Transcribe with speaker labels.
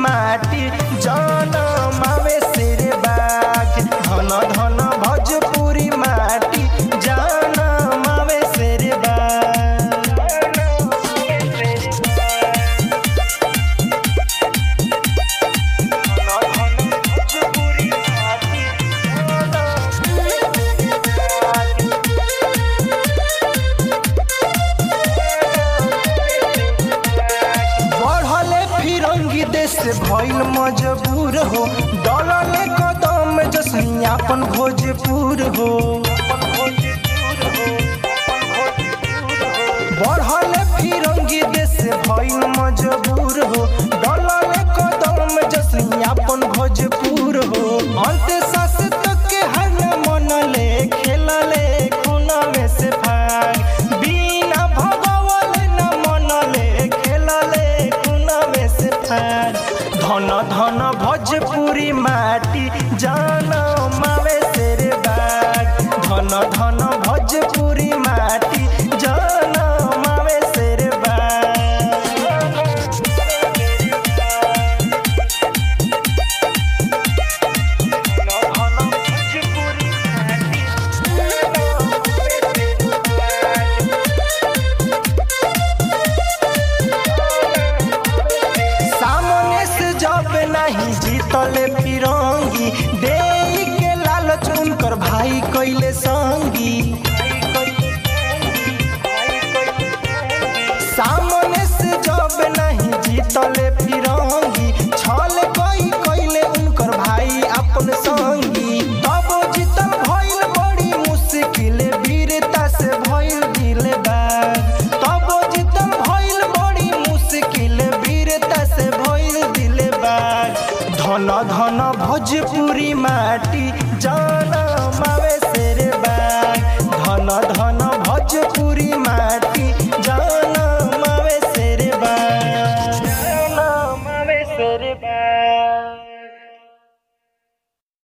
Speaker 1: माटी जनमावे शेर बाग धन धन भोजपुरी माटी जनमावे शेर बढ़ले फिरंगी देश भइल मजबूर हो डलले कदम जसनी अपन भोजपुर हो बढ़ले फिरंगी देश भइल मजबूर हो डलले कदम जसनी अपन भोजपुर हो अंत सास तक के हर न मनले खेलले खुनवे से भाग बिना भगवल न मनले खेलले खुनवे से भाग धन धन भोजपुरी माटी जान मावे शेर बाग धन धन भोजपुरी माटी जान मावे शेर सामने से जब नहीं जीतले फिरंगी दे के लालच उनकर भाई कैले संगी सामने से जब नहीं जीतले फिरंगी छल कई कैले उनकर भाई अपन संगी तब जीतल भइल बड़ी मुश्किल वीरता से भइल दिल बाग तब जीतल भइल बड़ी मुश्किल वीरता से भइल दिल बाग धन धन भोजपुरी माटी जान मावे